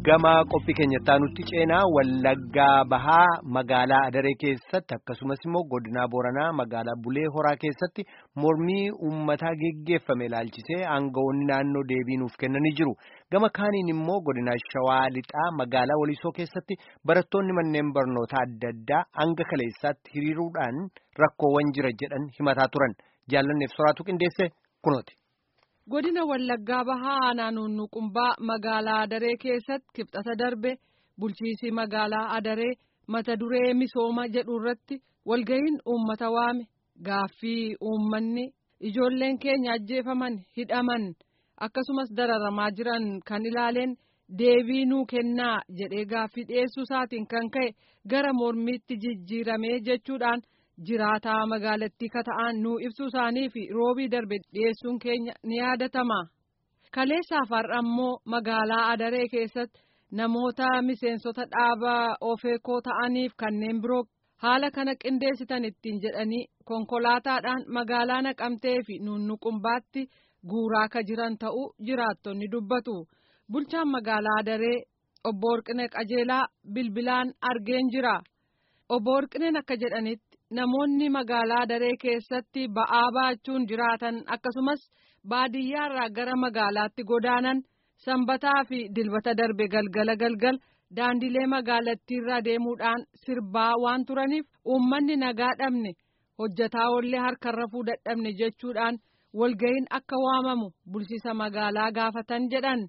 gama qophii keenyattaa nutti ceenaa wallaggaa bahaa magaalaa adaree keessatti akkasumas immoo godinaa booranaa magaalaa bulee horaa keessatti mormii uummataa geggeeffame ilaalchisee aangawoonni naannoo deebii nuuf kennanii jiru gama kaaniin immoo godinaa shawaa lixaa magaalaa walisoo keessatti barattoonni manneen barnootaa adda addaa hanga kaleessaatti hiriiruudhaan rakkoowwan jira jedhan himataa turan jaallanneef soraatu qindeesse kunooti. godina wallaggaa bahaa naannoo nuqumbaa magaalaa adaree keessatti kibxata darbe bulchiisii magaalaa adaree mata duree misooma jedhu irratti walga'iin uummata waame gaaffii uummanni ijoolleen keenya ajjeefaman hidhaman akkasumas dararamaa jiran kan ilaaleen deebii nuu kennaa jedhee gaaffii dhiyeessuu isaatiin kan ka'e gara mormiitti jijjiiramee jechuudhaan. jiraataa magaalattii kata'an nuu ibsuu isaanii fi roobii darbe dhiyeessuun keenya ni yaadatama. Kaleessaaf har'a immoo magaalaa Adaree keessatti namoota miseensota dhaaba ofeekoo ta'aniif kanneen biroo haala kana qindeessitan ittiin jedhanii konkolaataadhaan magaalaa naqamtee fi nunnuqumbaatti guuraa ka jiran ta'uu jiraattonni dubbatu. Bulchaan magaalaa Adaree obbo Warqinee Qajeelaa bilbilaan argeen jira. Obbo Warqineen akka jedhanitti. Namoonni magaalaa Adaree keessatti ba'aa baachuun jiraatan akkasumas baadiyyaarraa gara magaalaatti godaanan sanbataa fi dilbata darbe galgala galgal daandilee magaalattiirra deemuudhaan sirbaa waan turaniif uummanni nagaa dhabne hojjataa ollee harkarra fuu dadhabne jechuudhaan walga'iin akka waamamu bulchiisa magaalaa gaafatan jedhan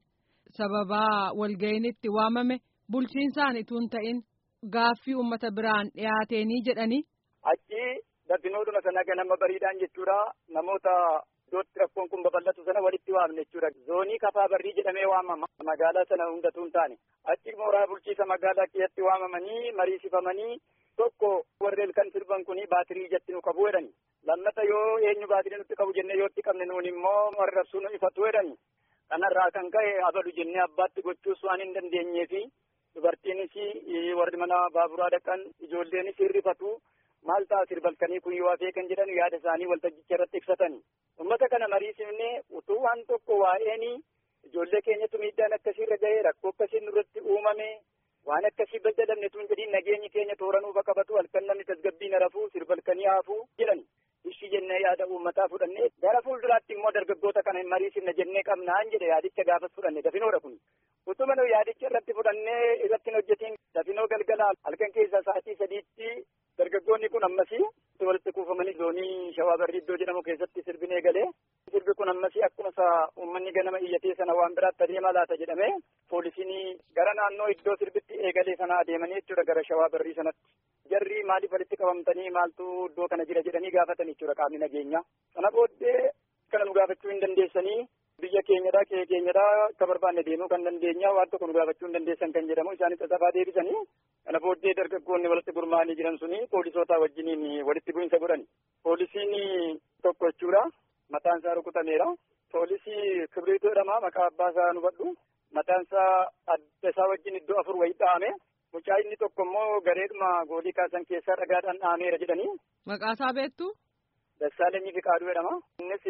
sababaa walga'iin itti waamame bulchiinsaan ituun ta'in gaaffii uummata biraan dhiyaateenii jedhanii. Achi dabbinoodhuma sana ganama bariidhaan jechuudha namoota iddootti rakkoon kun babal'atu sana walitti waamne jechuudha. Zoonii kafaa barrii jedhamee waamama magaalaa sana hundatu hin taane. Achi mooraa bulchiisa magaalaa keessatti waamamanii mariisifamanii tokko warreen kan sirban kuni baatirii ijatti nu qabu jedhani. Lammata yoo eenyu baatirii nutti qabu jennee yoo itti qabne nuun immoo warra rabsuu nu ifatu jedhani. Kanarraa kan ka'e abalu jennee abbaatti gochuus waan hin dandeenyeefi dubartiinis warri mana baaburaa dhaqan ijoolleenis hirrifatu. maal ta'a sirbalkanii kun yoo hafee kan jedhan yaada isaanii waltajjicha irratti ibsatani. Uummata kana mariisifnee utuu waan tokko waa'een ijoollee keenyatu miidhaan akkasiirra ga'ee rakkoo akkasiin nurratti uumame waan akkasii baljalamne tun jedhiin nageenyi keenya tooranuu bakka batu halkan namni tasgabbiin rafuu sirbalkanii haafuu jedhani. Ishii jennee yaada uummataa fudhannee gara fuulduraatti immoo dargaggoota kana hin mariisifne jennee qabnaan jedhe yaadicha gaafas fudhanne dafinoodha kun. Utuma nu yaadicha irratti fudhannee irratti hojjetiin dafinoo galgalaa halkan keessaa sa'aatii sadiitti dargaggoonni kun ammasii walitti kuufamanii zoonii shawaa barrii iddoo jedhamu keessatti sirbin eegalee sirbi kun ammasii akkuma isaa uummanni ganama iyyatee sana waan biraatti adeema laata jedhamee poolisiin gara naannoo iddoo sirbitti eegalee sana adeemanii jechuudha gara shawaa barrii sanatti jarri maaliif walitti qabamtanii maaltu iddoo kana jira jedhanii gaafatan jechuudha qaamni nageenyaa sana booddee kana nu gaafachuu hin dandeessanii biyya keenyadhaa qe'ee keenyadhaa akka barbaanne deemuu kan dandeenya waan tokko nu gaafachuu hin dandeessan kan jedhamu isaanis sasafaa deebisanii kana booddee dargaggoonni walitti gurmaa'anii jiran suni poolisoota wajjiniin walitti bu'insa godhan poolisiin tokko jechuudha mataan isaa rukutameera poolisii kibriitu jedhama maqaa abbaa isaa nu badhu mataan isaa adda isaa wajjin iddoo afur wayii dha'ame mucaa inni tokko immoo gareedhuma goolii kaasan keessaa dhagaadhaan dha'ameera jedhanii. Maqaa isaa beektu? Dassaalenyi Fiqaaduu jedhama. Innis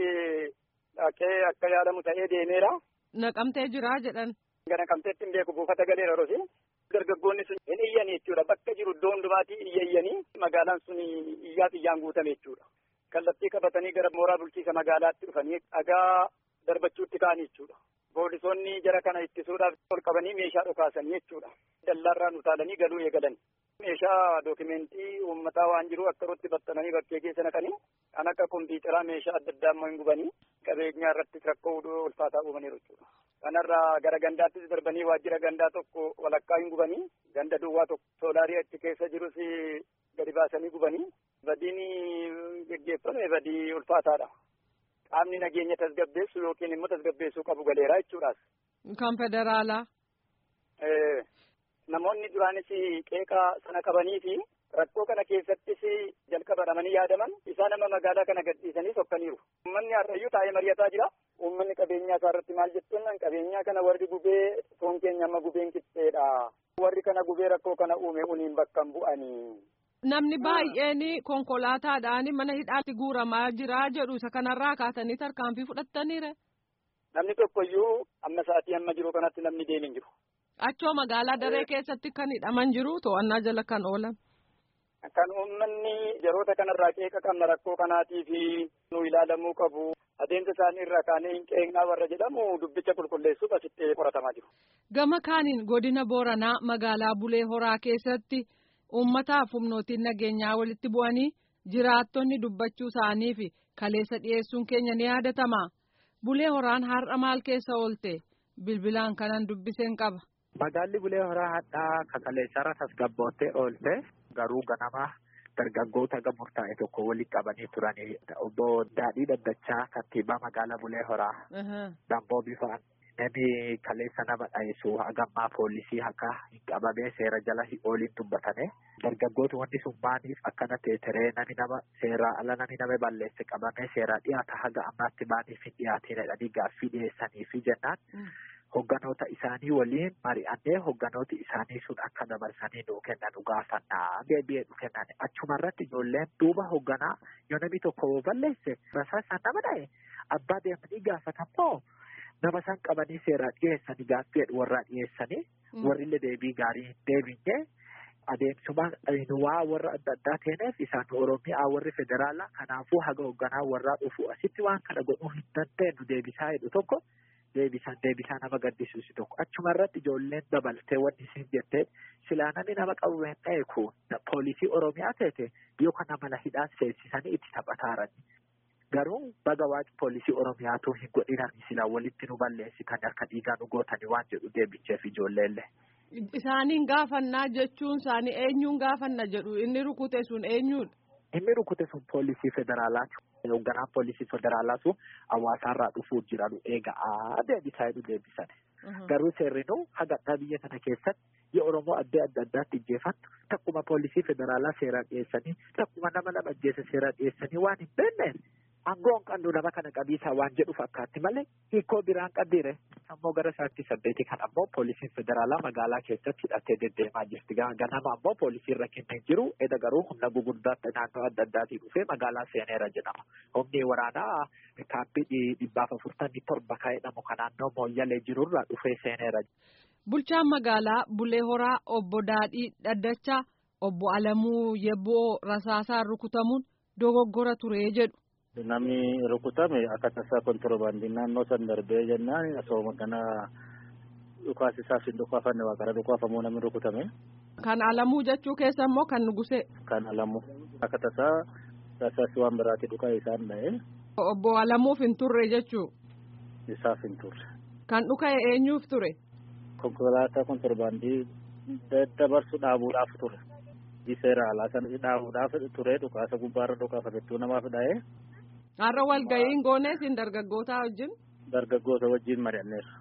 dhaqee akka yaadamu ta'ee deemeera. Naqamtee jira jedhan. Naqamteetti hin beeku buufata galeera rosi. Dargaggoonni sun hin iyyan jechuudha. Bakka jiru iddoo hundumaatii iyya iyyanii magaalaan sun iyyaaf iyyaan guutame jechuudha. Kallattii qabatanii gara mooraa bulchiisa magaalaatti dhufanii dhagaa darbachuutti ka'an jechuudha. Poolisoonni jara kana ittisuudhaaf ol qabanii meeshaa dhokaasanii jechuudha. Dallaarraan utaalanii galuu eegalan. Meeshaa dookimentii uummataa waan jiru akka irratti baxxananii bakkee keessa naqanii kan akka kompiitaraa meeshaa adda addaa immoo hin gubanii qabeenyaa irratti rakkoo ulfaataa uumaniiru jechuudha. Kanarraa gara gandaattis darbanii waajjira gandaa tokko walakkaa hin gubanii ganda duwwaa tokko soolaarii achi keessa jirus gadi baasanii gubanii badiin geggeeffame badii ulfaataadha. Qaamni nageenya tasgabbeessu yookiin immoo tasgabbeessuu qabu galeeraa jechuudhaas. Kan federaalaa. Namoonni duraanis qeeqaa sana qabanii fi rakkoo kana keessattis jalqaba dhamanii yaadaman isaa nama magaalaa kana gadhiisanii sokkaniiru. Uummanni har'ayyuu taa'ee mari'ataa jira. Uummanni qabeenyaa isaa irratti maal jettuun qabeenyaa kana warri gubee foon keenya amma gubeen qixxeedha. Warri kana gubee rakkoo kana uume uniin bakka hin bu'anii. Namni baay'een konkolaataadhaan mana hidhaatti guuramaa jira jedhu isa kanarraa kaatanii tarkaanfii fudhattaniire. Namni tokkoyyuu amma sa'aatii amma jiru kanatti namni deemin jiru. Achoo magaalaa daree keessatti kan hidhaman jiru to'annaa jala kan oolan. Kan uummanni yeroota kanarraa qeeqa qabna rakkoo kanaatii fi nu ilaalamuu qabu. Adeemsa isaanii irraa kaanee hin qeeqnaa warra jedhamu dubbicha qulqulleessuuf asitti qoratamaa jiru. Gama kaaniin godina Booranaa magaalaa Bulee Horaa keessatti uummataaf humnootiin nageenyaa walitti bu'anii jiraattonni dubbachuu isaanii fi kaleessa dhiyeessuun keenya ni yaadatama. Bulee Horaan har'a maal keessa oolte? Bilbilaan kanan dubbiseen qaba. Magaalli Bulee Horaa hadhaa kakaleessarra tasgabboottee oolte garuu ganama dargaggoota gamurtaa'e tokko walitti qabanii turanii obbo Daadhii Daddachaa kantiibaa magaalaa Bulee Horaa Damboo bifaan namni kaleessa nama dhayeessu hagammaa poolisii akka hin qabamee seera jala ooliin dubbatame dargaggoota wanti sun maaliif akkana teeteree nami nama seeraa ala nami nama balleesse qabamee seeraa dhiyaata haga ammaatti maaliif hin dhiyaatiin jedhanii gaaffii dhiyeessaniifi jennaan. Hogganoota isaanii waliin mari'annee hogganooti isaanii sun akka dabarsanii nuu kennan gaafannaa deebi'ee nu kennan achumarratti ijoolleen duuba hogganaa yoo namni tokko balleesse rasaasaan nama dha'e abbaa deemanii gaafatamoo nama san qabanii seeraa dhiyeessanii gaaffii warraa dhiyeessanii warrillee deebii gaarii hin deebinne adeemsuma waa warra adda addaa teeneef isaan oromiyaa warri federaalaa kanaafuu haga hogganaa warraa dhufu asitti waan kana godhuu hin dandeenyu deebisaa jedhu tokko. Deebisaan deebisaa nama gaddisiisu tokko achuma irratti ijoolleen dabaltee wanti isin jettee silaa namni nama qabu hin eeku poolisii oromiyaa teete yookaan nama hidhaa seensisanii itti taphataaran garuu baga waaqi poolisii oromiyaatu hin godhinani silaa walitti nu balleessitan harka dhiigaa nu gootanii waan jedhu deebicheef ijoolleellee. Isaaniin gaafannaa jechuun isaanii eenyuun gaafanna jedhu inni rukute sun eenyuudha. Inni rukute sun poolisii federaalaati. Hoogganaan poolisii federaalaa sun hawaasaarraa dhufuuf jiran eegaa deebisaa jedhu deebisan. Garuu seerrinu hagadhaa biyya kana keessatti yoo Oromoo adda adda addaatti ijjeefattu takkuma poolisii federaalaa seeraa dhiyeessanii takkuma nama lama ajjeese seeraa dhiyeessanii waan hin beekneef aangoon qandu nama kana qabiisaa waan jedhu fakkaatti malee hiikoo biraan qabdiire. Ammoo gara sa'aatii saddeetii kan ammoo poolisiin federaalaa magaalaa keessatti hidhattee deddeemaa jirti. Ganama ammoo poolisiin rakkinni hin jiru. Eda garuu humna gugurdaatti naannoo adda addaatii dhufee magaalaa seeneera jedhama. Humni waraanaa kaappii dhibbaaf afurtamii torba kan jedhamu kan naannoo mooyyalee jirurraa dhufee seeneera. Bulchaan magaalaa Bulee Horaa obbo Daadhii Daddachaa obbo Alamuu Yebboo Rasaasaan rukutamuun dogoggora ture jedhu. Namni rukutame akka tasaa kontiroobaandii naannoo san darbee jennaan asoo kana dhukaasisaaf hin dhukaafanne waa gara dhukaafamuu namni rukutame. Kan alamuu jechuu keessa immoo kan nugusee. Kan alamuu akka tasaa tasaasi waan biraatti dhukaa isaan dha'e. Obbo Alamuuf hin turre jechuu. Isaaf hin turre. Kan dhuka'e eenyuuf ture. Konkolaataa kontiroobaandii daddabarsu dhaabuudhaaf ture. Seera alaa sana dhaabuudhaaf ture dhukaasa gubbaarra dhukaafatettuu namaaf dha'e. Har'a walga'iin goonee siin dargaggootaa wajjin. Dargaggoota wajjin mari'anneerra.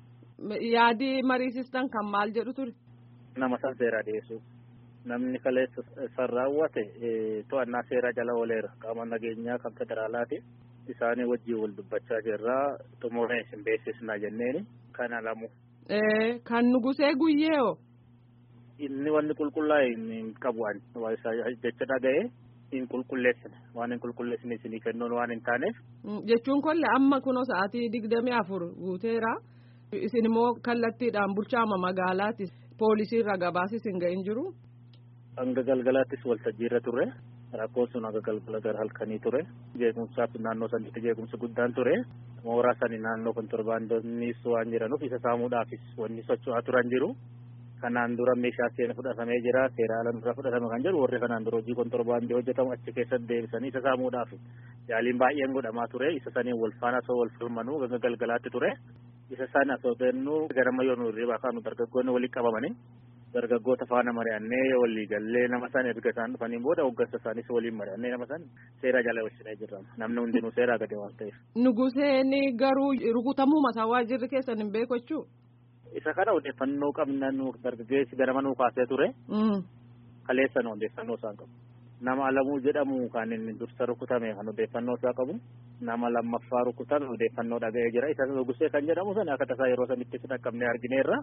Yaadii mariisistan kan maal jedhu ture. Nama san seeraa dhiyeessu. Namni kaleessa san raawwate to'annaa seeraa jala ooleera. Qaama nageenyaa kan federaalaati. Isaanii wajjin wal dubbachaa jirraa xumuree isin beeksisnaa jenneeni kan alamu. Kan nugusee guyyee hoo. Inni wanni qulqullaa'e hin qabu jecha dhaga'ee hin qulqulleessine waan hin qulqulleessine isinii kennuun waan hin taaneef. Jechuun kolle amma kunoo sa'aatii digdamii afur guuteera. Isin immoo kallattiidhaan bulchaama magaalaati. Poolisiirra gabaasis hin ga'in jiru. Hanga galgalaattis waltajjiirra turre. Rakkoon sun hanga galgala gara halkanii ture. Jeequmsaaf naannoo sanitti jeequmsi guddaan ture. Mooraa sani naannoo kontorbaandoonnis waan jiranuuf isa saamuudhaafis wanni socho'aa turan jiru. Kanaan dura meeshaa seena fudhatamee jira. Seera ala irraa fudhatame kan jedhu warri kanaan dura hojii kontorbaandii hojjetamu achi keessatti deebisanii isa saamuudhaaf yaaliin baay'een godhamaa ture. Isa sanii wal faana osoo wal falmanuu hanga galgalaatti ture. Isa sana osoo deemnu garama yoo nu hirriibaa kaanu dargaggoonni walitti qabamanii dargaggoota faana mari'annee walii gallee nama san erga isaan dhufaniin booda hoggansa isaanis waliin mari'annee nama san seera jala wajjinee jirra. Namni hundinuu seeraa gadi waan ta'eef. Nuguseen garuu rukutamuu mataa waajjirri keessan hin beeku jechuu. Isa kana odeeffannoo qabna nu dargaggeessi ganama nuu kaasee ture. Kaleessan odeeffannoo isaan qabu. Nama alamuu jedhamu kan inni dursa rukutame kan odeeffannoo isaa qabu. Nama lammaffaa rukutame odeeffannoo dhaga'ee jira. Isa nugusee kan jedhamu sana akka tasaa yeroo sanitti dhaqqabnee argineerra.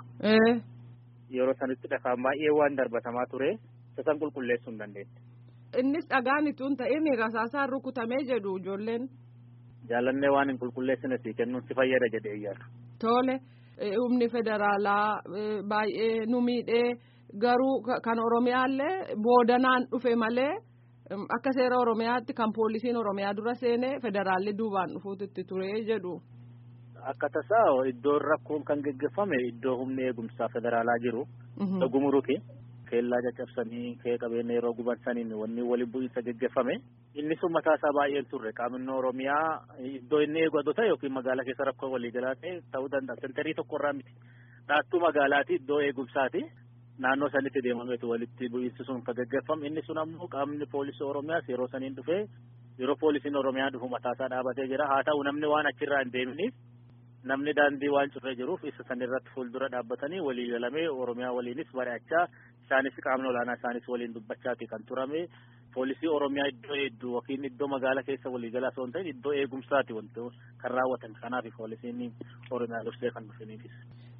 Yeroo sanitti dhakaan baay'ee waan darbatamaa ture. Isa san qulqulleessuu hin dandeenye. Innis dhagaan ittuun ta'in rasaasaan rukutamee jedhu ijoolleen. Jaalannee waan hin qulqulleessine si kennuun si fayyada jedhee yaadu. Tole humni federaalaa baay'ee nu miidhee garuu kan oromiyaallee boodanaan dhufe malee akka seera oromiyaatti kan poolisiin oromiyaa dura seenee federaalli duubaan dhufuutu itti ture jedhu. Akka tasaa iddoon rakkoon kan geggeeffame iddoo humni eegumsaa federaalaa jiru. Gumuruki. Keellaa caccabsanii kee qabeenya yeroo gubansaniin wanni waliin bu'iinsa geggeeffame. Inni sun mataa isaa baay'een turre qaamni Oromiyaa iddoo inni eegatu ta'e yookiin magaalaa keessa rakkoo waliigalaa ta'e ta'uu danda'a. Sentarii tokkorraa miti. Dhaattuu magaalaati iddoo eegumsaati. Naannoo sanitti deemameetu walitti bu'iinsi sun kan geggeeffamu. Inni sun ammoo qaamni poolisii Oromiyaas yeroo saniin dhufee yeroo poolisiin Oromiyaa dhufu mataa isaa dhaabatee jira. Haa ta'u namni waan achirraa hin deeminiif namni daandii waan curree jiruuf isa san irratti fuuldura dhaabbatanii walii galamee Oromiyaa waliinis mari'achaa isaanis qaamni olaanaa isaanis waliin dubbachaati kan turame poolisii Oromiyaa iddoo hedduu yookiin iddoo magaalaa keessa waliigalaa osoo hin ta'in iddoo eegumsaati wanti kan raawwatan kanaaf poolisiin Oromiyaa dursee kan dhufaniifis.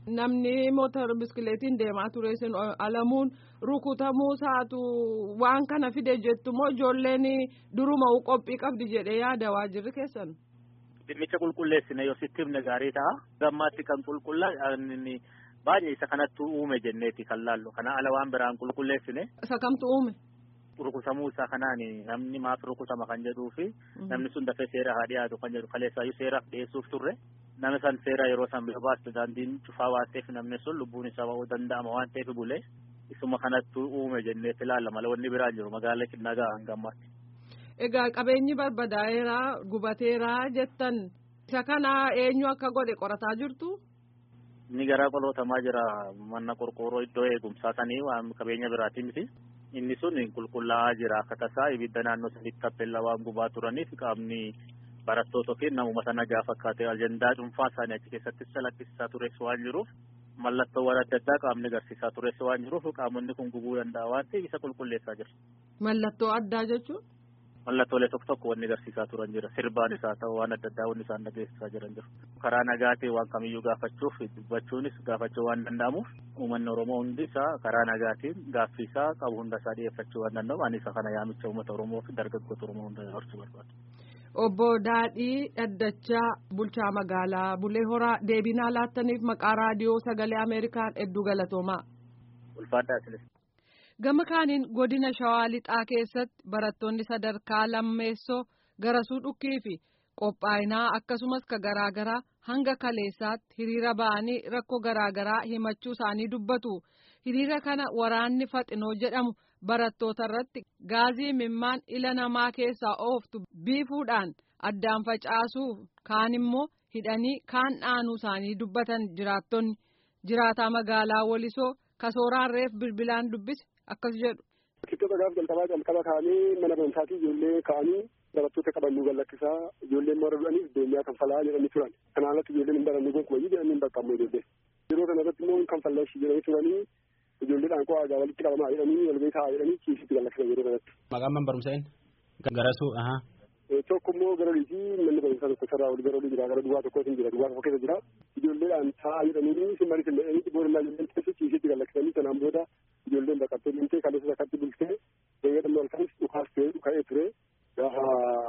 Namni motora biskileetiin deemaa ture sun alamuun rukutamuu isaatu waan kana fide jettu moo ijoolleen duruma qophii qabdi jedhee yaada waajirri keessan. Dhimmicha qulqulleessine yoo sitti himne gaarii ta'a. Gammaatti kan qulqullaa baay'ee isa kanattu uume jenneeti kan laallu. Kana ala waan biraan qulqulleessine. Isa kamtu uume? Rukutamuu isaa kanaan namni maaf rukutama kan jedhuu fi namni sun dafee seera haa dhiyaatu kan jedhu kaleessaayyuu seeraaf dhiyeessuuf turre. Namni san seera yeroo san bira baaste daandiin cufaa waan ta'eef namni sun lubbuun isaa ba'uu danda'ama waan ta'eef bulee isuma kanattu uume jenneeti ilaalla malee wanni biraan jiru magaalaa nagaa hanga ammaatti. Egaa qabeenyi barbadaa'eera gubateera jettan isa kana eenyu akka godhe qorataa jirtu. Inni garaa qolootamaa jira mana qorqoorroo iddoo eegumsaa sanii waan qabeenya biraatii miti. Inni sun qulqullaa'aa jira akka tasaa ibidda naannoo sanitti tappellaa waan gubaa turaniif qaamni barattoota yookiin namuma sana nagaa fakkaatee ajandaa dhuunfaa isaanii achi keessattis calaqqisiisaa tures waan jiruuf mallattoowwan adda addaa qaamni agarsiisaa tures waan jiruuf qaamonni kun gubuu danda'a waan ta'eef isa qulqulleessaa jira. Mallattoo addaa jechuun. Mallattoolee tokko tokko wanni agarsiisaa turan jira sirbaan isaa ta'u waan adda addaa wanni isaan dhageessisaa jiran jiru. Karaa nagaatiin waan kamiyyuu gaafachuuf dubbachuunis gaafachuu waan danda'amuuf uummanni Oromoo hundi isaa karaa nagaatiin gaaffii isaa qabu hunda isaa dhiyeeffachuu waan danda'u ani isa kana yaamicha uummata Oromoo fi dargaggoota Oromoo hunda dabarsuu barbaadu. Obbo Daadhii Dhaddachaa Bulchaa Magaalaa Bulee Horaa deebinaa laattaniif maqaa raadiyoo sagalee Ameerikaan hedduu galatoomaa. Ulfaadhaa isinis. Gama kaaniin godina Shawaa Lixaa keessatti barattoonni sadarkaa lammeessoo garasuu dhukkii fi qophaa'inaa akkasumas ka garaagaraa hanga kaleessaatti hiriira ba'anii rakkoo garaagaraa himachuu isaanii dubbatu. Hiriira kana waraanni faxinoo jedhamu barattoota irratti gaazii mimmaan ila namaa keessaa ooftu biifuudhaan addaan facaasuuf kaan immoo hidhanii kaan dhaanuu isaanii dubbatan jiraattonni jiraataa magaalaa Wolisoo kasooraan reef bilbilaan dubbise. akkas jedhu. Kibxata gaaf jalqabaa jalqaba ka'anii mana barumsaatii ijoollee ka'anii barattoota qabannuu gallakkisaa ijoolleen mara du'aniif beenyaa kan falaa jedhanii turan. Kanaan alatti ijoolleen hin baranne gonkumayyuu jedhanii hin baqqamne ijoollee. Yeroo kana irratti immoo kan fallashi jedhanii turanii ijoolleedhaan koo aagaa walitti qabamaa jedhanii walbee taa'aa jedhanii ciisitti gallakkisan yeroo kanatti. Maqaan man barumseen? Garasuu ahaa. Tokko immoo garolii fi manni barumsaa tokko sarara wal garolii jira gara duwwaa tokkootiin jira duwwaa tokko keessa jira ijoolleedhaan taa'aa jedhanii simmarii simmadhanii boorillaa ijoolleen keessa ciisitti gallakkisanii sanaan booda ijoolleen baqattee deemtee kaleessa akkatti bultee deebi'adhamma halkanis dhukaas ta'ee dhuka'ee ture gaafa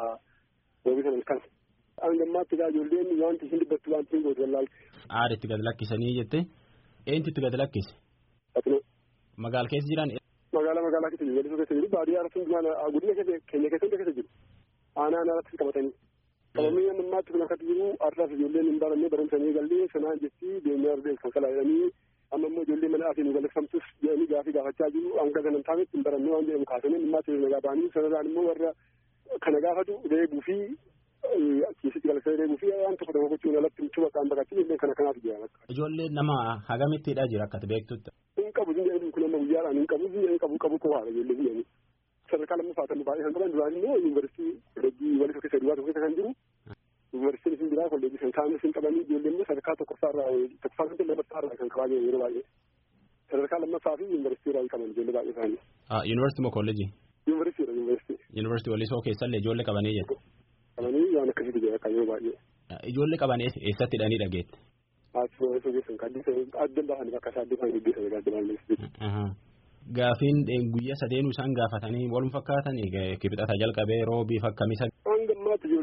oomishan halkan. Hangammaatti egaa ijoolleen wanti isin dubbattu wanti hin gootu wallaalte. Aada itti gad lakkisanii jette eenyutu itti gad lakkise? Faxinoo. Magaala keessa jiran. Magaalaa magaalaa keessa jiru walisoo keessa jiru baadiyyaa irratti hundumaan guddina keenya keessa hunda keessa jiru. Aanaa aanaa qabatanii. Qabamee ammaatti kun akkatti jiru arsaaf ijoolleen hin baranne barumsanii gallee sanaan jetti deemee ardee kan kalaa jedhanii amma immoo ijoollee mana aatiin nu galaksifamtus jedhanii gaafii gaafachaa jiru hanga sanan taanetti hin barannee waan jedhamu kaasanii dhimmaa ta'e nagaa ba'anii sanarraan immoo warra kana gaafatu reebuu fi keessatti galaksanii reebuu fi waan tokko tokko gochuun alatti michuu bakka hin baqatin illee kana kanaaf jira. Ijoollee nama hagamittidha jira akka beektutti. Hin qabu jedhanii kun amma guyyaadhaan hin qabu hin qabu qabu qofaadha ijoollee jedhanii. Sadarkaa lammaffaa kan baay'ee kan qaban duraan immoo yuunivarsiitii kolleejjii walisoo keessa duwwaa tokko keessa kan jiru yuunivarsiitiin isin biraa kolleejii kan isaan isin qabanii ijoollee immoo sadarkaa tokkoffaarraa tokkoffaa kan ta'e lammaffaarraa kan qabaa jiran yeroo baay'ee. Sadarkaa lammaffaa fi yuunivarsiitii irraa qaban ijoollee baay'ee isaanii. Yuunivarsiitii moo kolleejii? Yuunivarsiitiidha yuunivarsiitii. Yuunivarsiitii walisoo keessallee ijoollee qabanii jedhu. Qabanii waan akkasitti jira kan yeroo baay'ee. Ijoollee qaban eessatti hidhanii dhageette? Asii walisoo keessan kan adda bahan bakka isaa adda bahan gaggeessan adda bahan Gaafiin guyyaa sadeenuu isaan gaafatanii walum fakkaatanii kibxata jalqabee roobii fakkamisa. Hanga ammaatti ijoolleen nu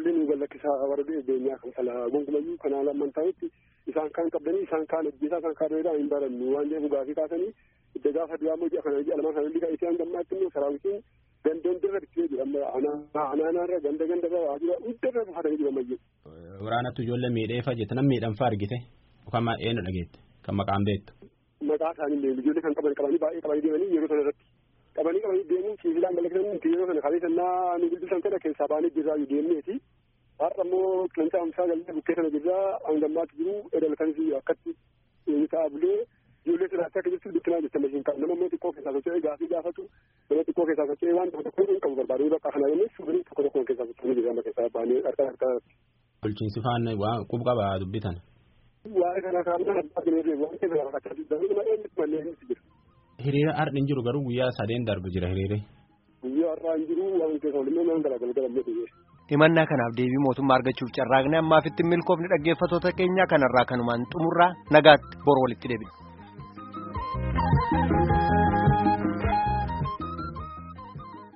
rakkisaa warra beenyaa kan fala gonkumayyuu kanaa lamman ta'utti isaan kaan qabdanii isaan kaan hojjetaa isaan kaan reedaa hin barannu waan jedhu gaafii kaasanii itti gaafa duraa immoo ji'a kana ji'a lamaan kana liqa isaan gammaatti immoo saraawitiin gandoon dirra bittee jiru amma anaanaarra ganda gandarra waajjira hundarra buufatanii jiru ammayyu. Waraanatti ijoollee miidheefa jette nam miidhamfaa argite yookaan eenyu dhageette kan maqaan beektu. Maqaa isaanii illee ijoollee kan qaban qabanii baay'ee qabanii deemanii yeroo sana irratti qabanii qabanii deemuun siibilaan balleessan yeroo sana kalee sannaa nu guddisan kana keessaa baanee jirraa deemneeti. Har'a immoo qeensa amsaa gallee bukkee sana jirraa hangammaatti jiru edalkanis akkatti ta'a bulee ijoollee siraatti akka jirtu dukkinaa jette mashiin qabu nama immoo xiqqoo keessaa socho'ee gaafii gaafatu nama xiqqoo keessaa socho'ee waan tokko tokko hin qabu barbaadee bakka kana jennee suurii tokko tokko keessaa socho'ee jirra amma keessaa baanee harka harka. Bulchiinsi faan waan qub qabaa dubbitan. Waa'ee kana kaa'amna abbaa jireenya waan keessa rakkachaa jirtu nama eenyutti mallee inni jiru. Hiriira har'a hin jiru garuu guyyaa sadeen darbu jira hiriirri. Guyyaa har'aa hin jiru waan keessa waliin nama galagala galamee ta'ee. himannaa kanaaf deebii mootummaa argachuuf carraaqne ammaaf itti milkoofni dhaggeeffatoota keenya kanarraa kanumaan xumurraa nagaatti bor walitti deebina.